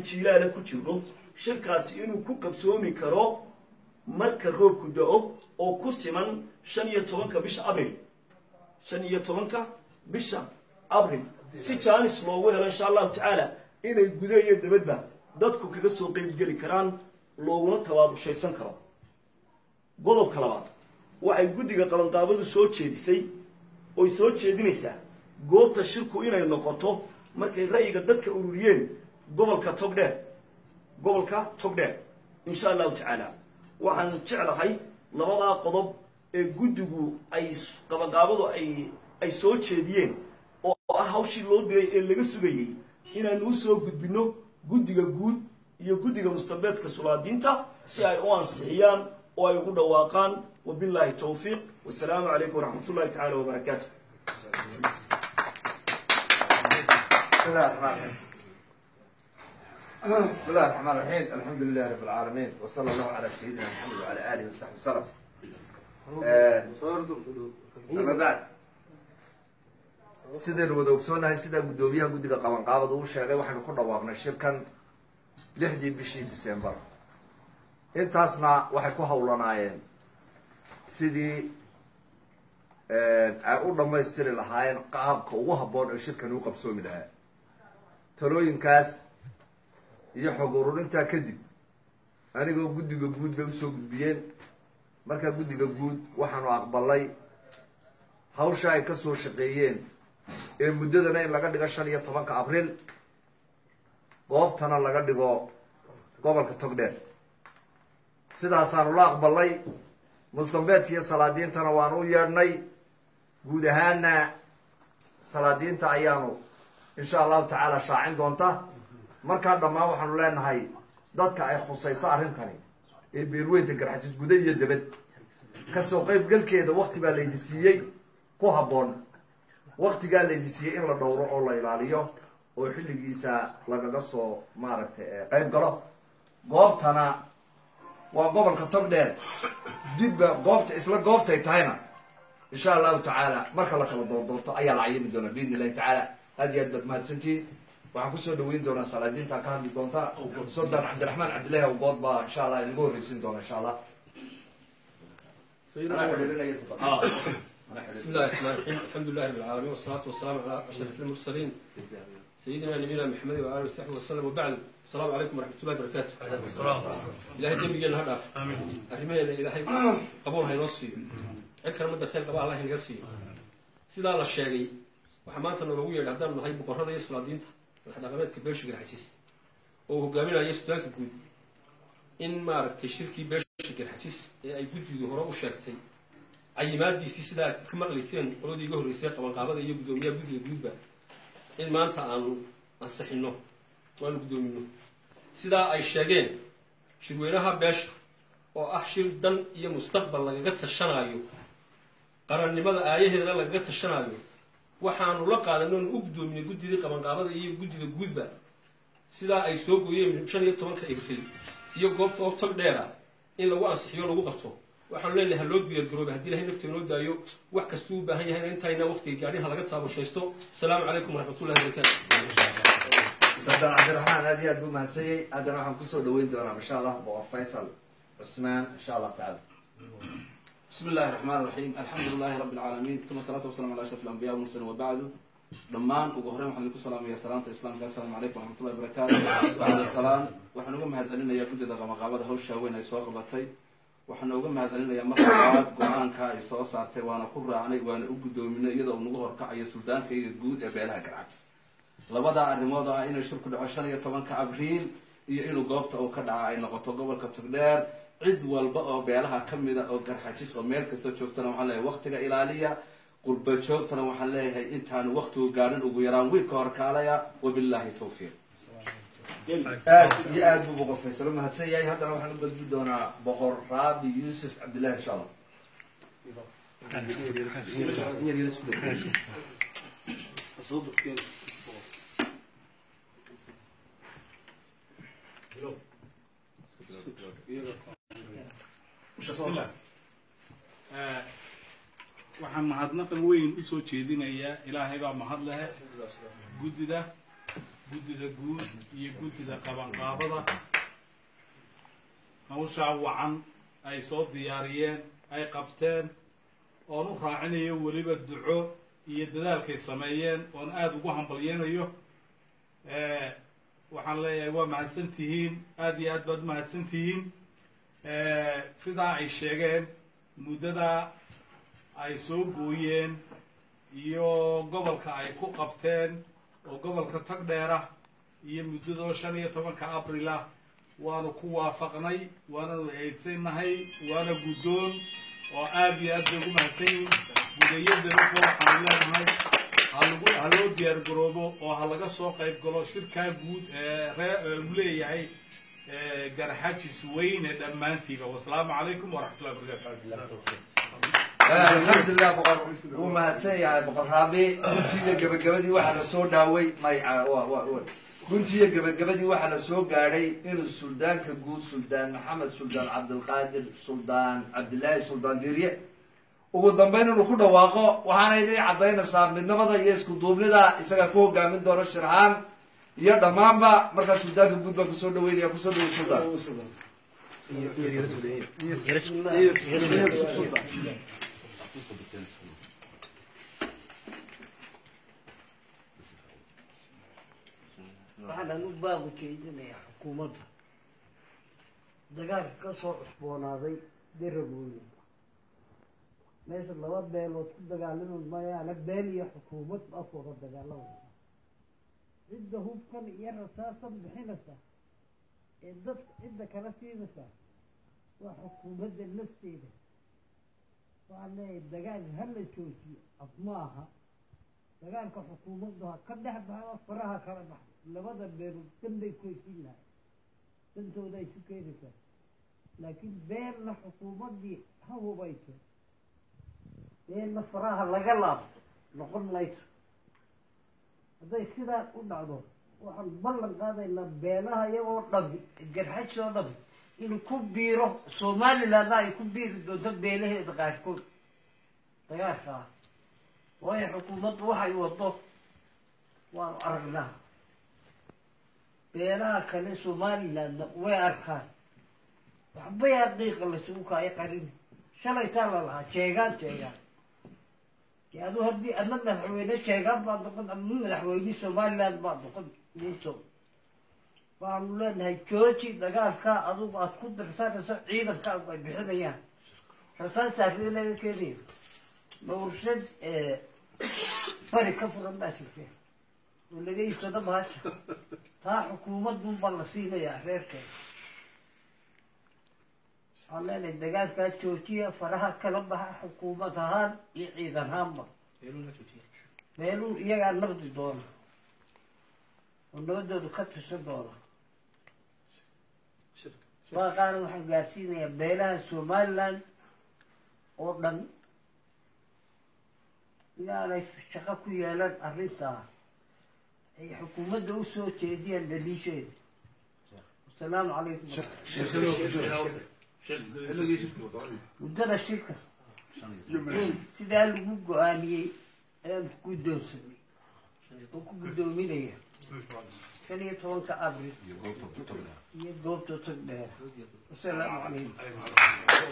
jiilaala ku jirno shirkaasi inuu ku qabsoomi karo marka roobku da-o oo ku siman shan iyo tobanka bisha abril shan iyo tobanka bisha abril si jaanis loogu helo insha allahu tacaala inay guda iyo dabadba dadku kaga soo qeybgeli karaan looguna tabaabushaysan karo qodobka labaad waxay guddiga qabanqaabadu soo jeedisay oy soo jeedinaysaa goobta shirku inay noqoto markay ra'yiga dadka ururiyeen gobolka togdheer gobolka togdheer insha allahu tacaala waxaan jeclahay labadaa qodob ee guddigu ay qabanqaabadu ay ay soo jeediyeen oo ah hawshii loo diray ee laga sugayey inaanu u soo gudbinno guddiga guud iyo guddiga mustabeedka sulaadiinta si ay u ansixiyaan oo ay ugu dhawaaqaan wabilaahi towfiiq wasalaamu calaykum waraxmat ullahi tacala wabarakaatu بسم الله الرحمن الرحيم بسم الله الرحمن الرحيم الحمد لله رب العالمين وصلى الله على سيدنا محمد وعلى اله وصحبه وسلم آه، أما بعد sidaynu wada ogsoonahay sidaa guddoomiyaha guddiga qabanqaabada uu sheegay waxaynu ku dhawaaqnay shirkan lixdii bishii disembar intaasna waxay ku hawlanaayeen sidii ay u dhammaystiri lahaayeen qaabka ugu habboon oo shirkani u qabsoomi lahaa talooyinkaas iyo xog ururintaa kadib anigoo guddiga guud bay usoo gudbiyeen markaa guddiga guud waxaanu aqbalay hawsha ay ka soo shaqeeyeen ee muddadana in laga dhigo shan iyo tobanka abriil goobtana laga dhigo gobolka togdheer sidaasaanu la aqbalay mustambeedka iyo salaadiintana waanu u yeedhnay guud ahaana salaadiinta ayaanu insha allahu tacaala shaacin doonta markaa dhammaan waxaanu leenahay dadka ay khusayso arrintani ee beerweynta garxajis guda iyo debad kasoo qaybgalkeeda wakti baa laydi siiyey ku habboon waktigaa laydi siiyey in la dhowro oo la ilaaliyo oo xilligiisa lagaga soo maaragtay qayb galo goobtana waa gobolka togdheer dibba goobta isla goobtay tahayna insha allahu tacaala marka la kala doordoorto ayaa la cayimi doonaa biidn illahi tacaala aad iyo aad baad mahadsantihiin waxaan kusoo dhaweyn doonaa salaadiinta ka hadli doonta suldan cabdiraxmaan cabdillahi awgood baa insha allah inagu horreysiin doona insha allah anaa xidhiirinaya toddoba بسم الله الرحمن الرحيم الحمد لله رب العالمين والصلاة والسلام على أشرف المرسلين سيدنا نبينا محمد وآله وصحبه وسلم وبعد السلام عليكم ورحمة الله وبركاته إلهي دم جنا هذا أرمينا إلهي قبول هاي نصي أكرم مدة خير قبل الله ينقصي سيدا الله الشيء وحمانة النبوية اللي عندنا هاي بقرة يسوع دينتا الحنا قامت كبيرش غير حجيس وهو قامنا يسوع كبود إن ما ركت الشركة بيرش غير حجيس أي بود يهرب وشرتي cayimaadiisii sidaa ka maqlayseen qoladii iga horreysay qabanqaabada iyo guddoomiyaha guddiga guudba in maanta aanu ansixinno waanu guddoomino sidaa ay sheegeen shirweynaha beesha oo ah shir dan iyo mustaqbal lagaga tashanaayo qarannimada aayaheedana lagaga tashanaayo waxaanu la qaadanay oonu u guddoominay guddidii qabanqaabada iyo guddiga guudba sidaa ay soo gooyeen shan iyo tobanka abril iyo goobta oo tog dheera in lagu ansixiyo lagu qabto waxaanu leenahay haloo diyaargarooba haddii ilahay nafta inoo daayo wax kastuu u baahan yahayna intayna waqtiga gaadhin ha laga taabushaysto asalaamu calaykum waraxmatullahi wabarakaatu suldan cabdiraxmaan aad iyo aad buu mahadsanyay haddana waxaan kusoo dhaweyn doonaa insha allah boqor faysal cusmaan insha allah tacaala بسم الله الرحمن الرحيم الحمد لله رب العالمين ثم الصلاة والسلام على أشرف الأنبياء والمرسلين وبعد dhammaan ugu horreyn waxaan idinku salaamaya salaanta islaamka assalaamu calaykum waraxmatullahi wabarakaatu bacda salaam waxaan uga mahadcelinayaa guddida qamaqaabada hawsha weyn ay soo qabatay waxaan uga mahadcelinayaa marka labaad go-aanka ay soo saartay waana ku raacnay waana u guddoominay iyadoo nagu horkacayo suldaankayga guud ee beelaha garcabs labadaa arrimood oo ah inay shirku dhaco shan iyo tobanka abriil iyo inuu goobta uu ka dhaca ay noqoto gobolka togdheer cid walba oo beelaha ka mida oo garxajis oo meel kasta joogtana waxaan leeyahay waktiga ilaaliya qurba joogtana waxaan leeyahay intaanu waktigu gaadhin ugu yaraan wiil ka hor kaalaya wabilaahi tawfiiq aad iyo aad buu boqor faysal u mahadsan yahay haddana waxaan u gudbi doonaa boqor raabi yuusuf cabdillahi insha allah waxaan mahadnaqan weyn usoo jeedinayaa ilaahay baa mahad lehe guddida guddida guud iyo guddida qabanqaabada hawshaa wacan ay soo diyaariyeen ay qabteen oon u raacinayo weliba duco iyo dadaalkay sameeyeen oon aada ugu hambalyeynayo waxaan leeyahay waa mahadsan tihiin aada iyo aad baad umahadsan tihiin sidaa ay sheegeen muddadaa ay soo gooyeen iyo gobolka ay ku qabteen oo gobolka tagdheera iyo muddadoo shan iyo tobanka abril ah waanu ku waafaqnay waananu eedsanahay waana guddoon oo aada iyo aad bay ugu mahadsan yihiin gudayadanako waxaanu leenahay halagu ha loo diyaar garoobo oo ha laga soo qayb galo shirkaa guud ee ree uu leeyahay garxajis weyne dhammaantiiba wasalaamu calaykum waraxmatullahi wabarakatu alxamdulilah boqor wuu mahadsan yahay boqor raabi runtiiyo gebagabadii waxaa la soo dhaaway may runtiiyo gebagabadii waxaa la soo gaadhay inuu suldaanka guud suldaan maxamed suldaan cabdilqaadir suldaan cabdilaahi suldaan dirye ugu dambeyn inuu ku dhawaaqo waxaana idin caddaynaysaa midnimada iyo isku duubnida isagaa ku hogaamin doona shirhaan iyo dhammaanba markaa suldaanka guud baan kusoo dhaweynaya kusoo dhawo suldaan waxaan anu baagu jeedinayaa xukuumadda dagaalka ka soo cusboonaaday deragooyinka meesha laba beelood ku dagaalami mayaana beel iyo xukuumad baas wada dagaalamaysa cidda hubkan iyo rasaasan bixinaysa ee dadka cidda kala siinaysa waa xukuumadda nafteeda waxaan leeyahay dagaal hala joojiyo af ma aha dagaalka xukuumaddu ha ka dhex baxdo faraha kala baxdo labada beelood danbay ku heshin lahay dantooda ay su keenaysaa laakiin beelna xukuumaddii ha hubayso beelna faraha laga laabto noqon mayso hadday sidaa u dhacdo waxaan ballan qaadaynaa beelaha iyagoo dhabi garxajs oo dhabi inuu ku biiro somalilandna ay ku biiri doonto beelaheeda qaarkood dagaalka ah waayo xukuumaddu waxay wado waanu aragnaa beelaha kale somalilandna way arkaan waxbay haqiiqa lasugu kaayo qarin shalay taa la lahaa sheegaan sheegaan dee adu haddii adna madaxweyne sheegaan baad noqon ama madaxweyne somaliland baad noqon niso waxaanu leenahay jooji dagaalkaa adugu aad ku dirsanayso ciidankaagu ay bixinayaan rasaasaasii laga keenayo mawrshad bari ka furan baa jirteen oo laga iibsado bahasha taa xukuumadun baa la siinayaa reerkeeda waxaan leenahay dagaalkaa joojiya faraha kala baxa xukuumad ahaan iyo ciidan ahaanba meeluu iyagaa nabdi doona oo nabadoodu ka tashan doona waaqaana waxaan gaadsiinayaa beelaha somaliland oo dhan inaanay shaqo ku yeelan arrintaa ay xukuumadda u soo jeediyaan daliisheeda wasalaamu calaykum muddada shirka sidaa lagu go-aamiyey ayaan guddoonsanay oo ku guddoominaya shan iyo tobanka abril iyo goobta tag dheer wasalaamu calaykum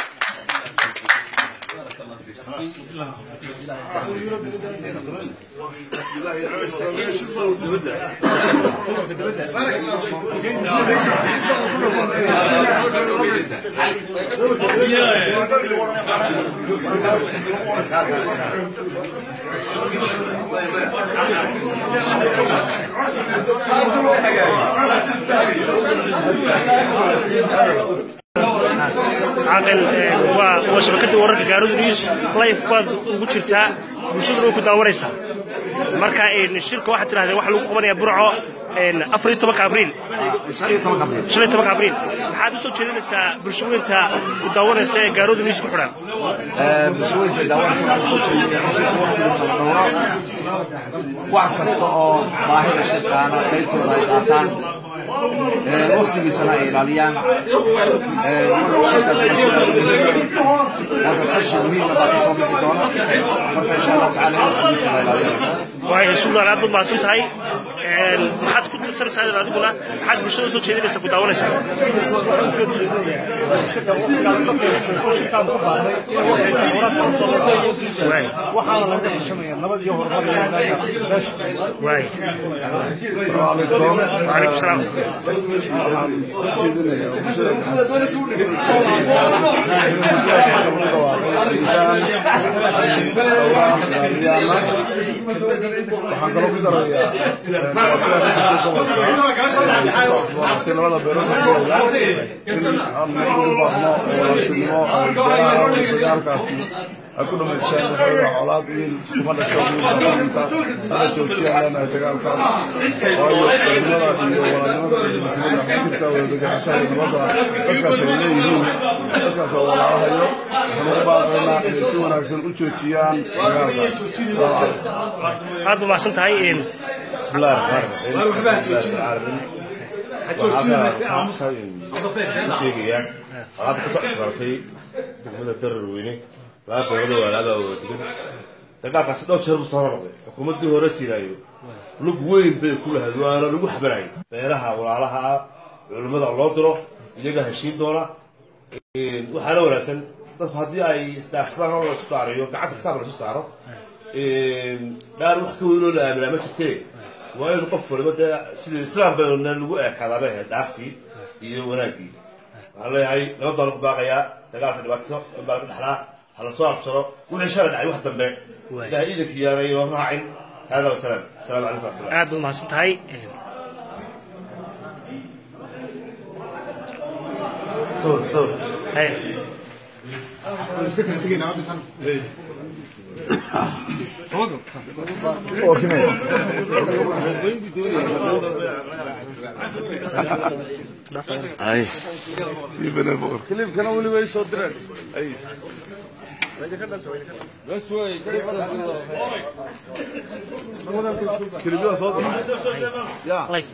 caaqil waa waa shabakadda wararka gaaradu news life baad ugu jirtaa bulshaduna way ku daawanaysaa marka shirka waxaad tidhahdeen waxa lagu qabanayaa burco afar iyo tobanka abriil shan iyo tobanka abriil shan iyo tobanka abriil maxaad usoo jeedinaysaa bulshaweynta ku daawanaysa ee gaarooda news ku xidhan bulshooyinka daawanaysa waxaan soo jeedinaya in shirka waqtigiisa la dhowro wax kasta oo baahida shirkaana qaybtooda ay qaataan waqtigiisana ay ilaaliyaan shirkaasna shir aad u muhiim wada tashi muhiima baa kasoo bixi doona marka insha allahu tacala in waqtigiisa la ilaaliyaan waayo suldaan aad baad mahadsan tahay maxaad ku dirsanaysaa adiguna maxaad bulshada usoo jeedinaysaa ku daawanaysaa waay waxaana laga tashanaya nabad iyo horumar waay وعليكم السلام waxaan kaloo ku darayaa labada beerood in aan u baahno walaaltinimo dagaalkaasi ay ku dhamaystaan waxooga colaad wiil iskuma dhasho wiilta hala joojiyaan leenahay dagaalkaas waayo culimada iyo walaalnimada iyo masnada xujirta wada deganaanshaha iyo nabadda dadkaas ay leeyihiin dadkaas oo walaalahayo waxaan ugu baaqaynaa inay si wanaagsan u joojiyaan dagaalkaas aad u mahadsan tahay بسم الله الرحمن الرحيم sheegayaan alaabta kasoo isbaratay degmada darar weyne laba beelood walaabaa wada degan dagaalkaasi dhowr jeer buu soo noqday xukuumaddii hore siilaayo lug weyn bay ku lahayd waana lagu xabanayay beelaha walaalaha ah culimmada loo diro iyaga heshiin doona waxaana wanaagsan dadku haddii ay isdhaafsadaan oo lasu daariyo gacanta kitaab lasu saaro dhaan wax ka weyn oo la aaminaa ma jirtee waa in qof waliba dee sida islaam bayna lagu eekaadaa bay ahayd dhaartii iyo wanaaggii waxaan leeyahay nabad baan ku baaqayaa dagaalka dhibaato in baa laga dhexlaa ha lasoo afjaro wixii shalay dhacay wax dambe ilahay iidanka yaanay oo raacin hada wasalaam asalaamu calaykum waraxmatullah aad u mahadsan tahay sawir sawir Hey. كليبكنا ولي way soo direen كليبيا soo direen ya Life.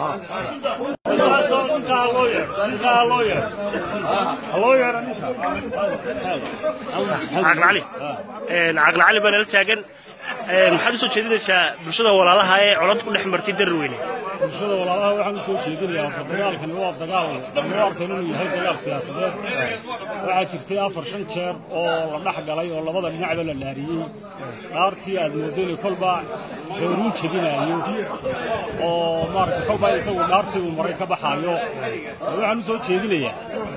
caqli cali caqli cali baa nala taagan maxaad usoo jeedinaysaa bulshada walaalaha ee colad ku dhex martay darar weyne bulshada walaalaha waxaan usoo jeedinayaa horta dagaalkani waa dagaal lama arkan inuu yahay dagaal siyaasadeed waxaa jirtay afar shan jeer oo la dhex galay oo labada dhinacba la laariyey dhaartii aad moodo inay kolba reeruun jebinaayo oo maaragtay kolba isagu dhaartii uu maray ka baxaayo waxaan usoo jeedinayaa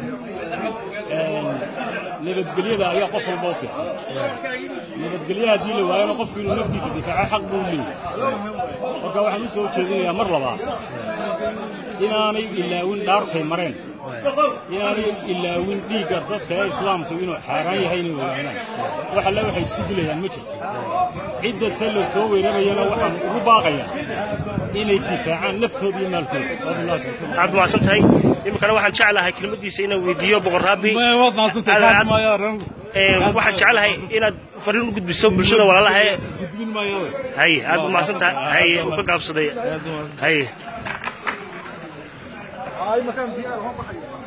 nabadgelyada ayaa qof walba u fiican nabadgelyo haddii la waayona qofku inuu naftiisa difaaco xaq buu leeyahay marka waxaan u soo jeedinayaa mar labaad inaanay ilaawin dhaartay mareen inaanay ilaawin dhiigga dadka ee islaamku inuu xaaraan yahay inay ogaanaan wax alle waxay isku dilayaan ma jirto cidda se la soo weerarayana waxaan ugu baaqayaa inay difaacaan naftooda iyo maalkooda wabillahi tawfiiq aad mahadsan tahay iminkana waxaan jeclahay kelmadiisa inaan weydiiyo boqor raabi Ee, waxaan jeclahay inaad fariin u gudbiso bulshada walaalaha ee hay aad u mahadsan tahay hay uu ka gaabsaday hay ay makaan diyaar